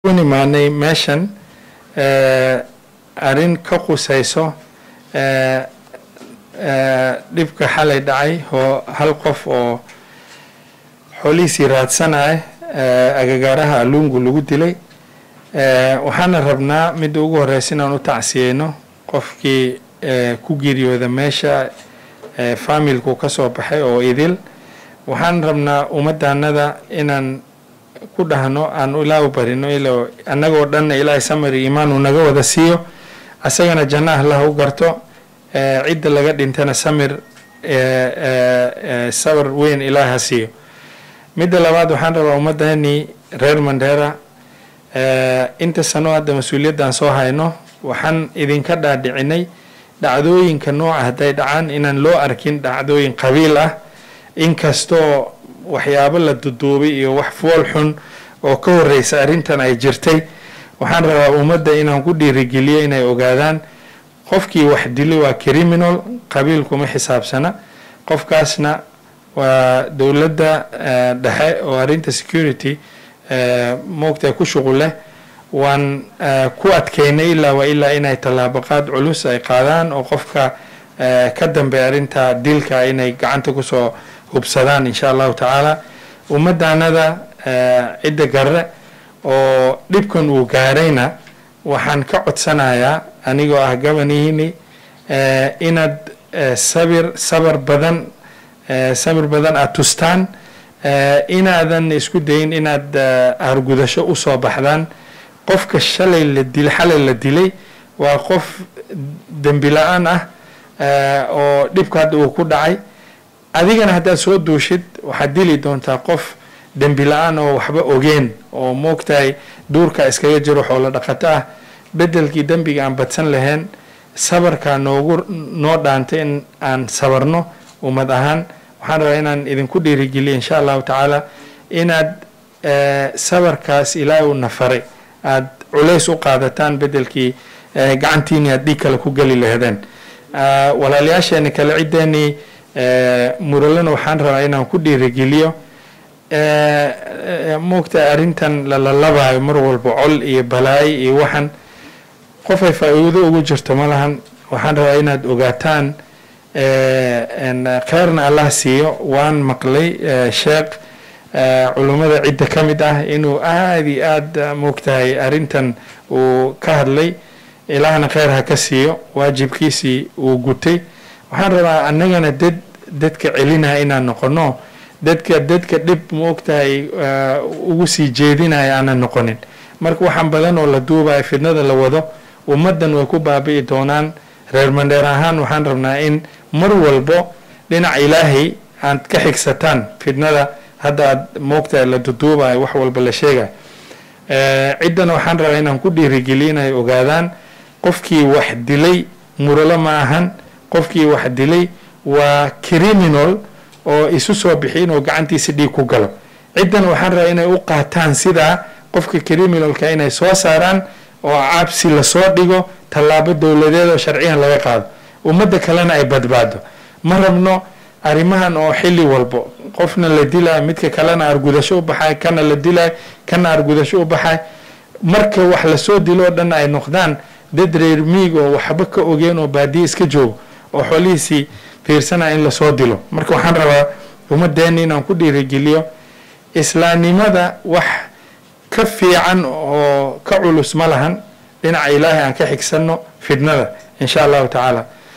u nimaanay meeshan arrin ka qusayso dhibka xalay dhacay oo hal qof oo xoolihiisii raadsanaya agagaaraha alungu lagu dilay waxaana rabnaa midda ugu horeysa inaan u tacsiyeyno qofkii ku geeriyooda meesha faamilku ka soo baxay oo idil waxaan rabnaa ummaddaanada inaan ku dhahno aan ilaa u barino ilo annagoo dhanna ilaahay samari iimaan uu naga wada siiyo asagana janna allah u garto cidda laga dhintana samir sabar weyn ilaahay ha siiyo midda labaad waxaan rabaa ummaddeeni reer mandheera inta sano hadda mas-uuliyaddan soo hayno waxaan idinka dhaadhicinay dhacdooyinka nooca hadday dhacaan inaan loo arkin dhacdooyin qabiil ah inkastoo waxyaabo la duduubay iyo wax fool xun oo ka horeysa arrintan ay jirtay waxaan rabaa ummadda inaan ku dhiirigeliyo inay ogaadaan qofkii wax dilay waa criminal qabiilkuma xisaabsana qofkaasna waa dowladda dhexe oo arrinta security moogta ku shuqul leh waan ku adkeynay ilaa waa ilaa inay tallaabaqaad culus ay qaadaan oo qofka ka dambeeya arrinta dilka inay gacanta kusoo hubsadaan insha allahu tacaala ummaddaanada cidda garre oo dhibkan uu gaarayna waxaan ka codsanayaa anigoo ah gabanihiini inaad sabir sabar badan sabir badan aada tustaan inaadan isku dayin inaad argudasho usoo baxdaan qofka shalay la dil xalay la dilay waa qof dembi la-aan ah oo dhibka hadda uu ku dhacay adigana haddaad soo duushid waxaad dili doontaa qof dembi la-aan oo waxba ogeen oo moogtahay duurka iskaga jiro xoolo dhaqato ah bedelkii dembiga aan badsan lahayn sabarkaa noogu noo dhaantay in aan sabarno ummad ahaan waxaan rabaa inaan idinku dhiirigeliyo insha allahu tacaala inaad sabarkaas ilaahay u nafaray aada culays u qaadataan bedelkii gacantiini aad dhiig kale ku geli lahaydeen walaalayaasheeni kale ciddeenii muralena waxaan rabaa inaan ku dhiirigeliyo moogta arrintan lalalabaayo mar walba col iyo balaayo iyo waxan qofay faa-iido ugu jirto ma lahan waxaan rabaa inaad ogaataan kheyrna allah siiyo waan maqlay sheekh culummada cidda ka mid ah inuu aada iyo aada moogtahay arrintan uu ka hadlay ilaahna kheyr ha ka siiyo waajibkiisii uu gutay waxaan rabaa annagana dad dadka celinaya inaan noqono dadka dadka dhib moogtahay ugu sii jeedinaya aanan noqonin marka waxaan badan oo la duubaya fidnada la wado ummaddan way ku baabi'i doonaan reer mandheer ahaan waxaan rabnaa in mar walbo dhinac ilaahay aad ka xigsataan fidnada hadda aad moogtahay la duduubayo wax walba la sheegayo ciddana waxaan rabaa inaan ku dhiirigeliyo inay ogaadaan qofkii wax dilay muralo ma ahan qofkii wax dilay waa criminal oo isu soo bixi inuu gacantiisa dhiig ku galo ciddana waxaan rabaa inay u qaataan sidaa qofka criminalka inay soo saaraan oo cabsi lasoo dhigo tallaabo dowladeed oo sharciyan laga qaado ummadda kalena ay badbaado ma rabno arrimahan oo xilli walbo qofna la dilay midka kalena argudasho u baxay kana la dilay kana argudasho u baxay marka wax lasoo dilo oo dhan ay noqdaan dad reer miig oo waxba ka ogeen oo baadiye iska joogo oo xoolihiisii fiirsanaya in lasoo dilo marka waxaan rabaa ummaddeeni inaan ku dhiirigeliyo islaamnimada wax ka fiican oo ka culus ma lahan dhinaca ilaahay aan ka xigsanno fidnada insha allahu tacaala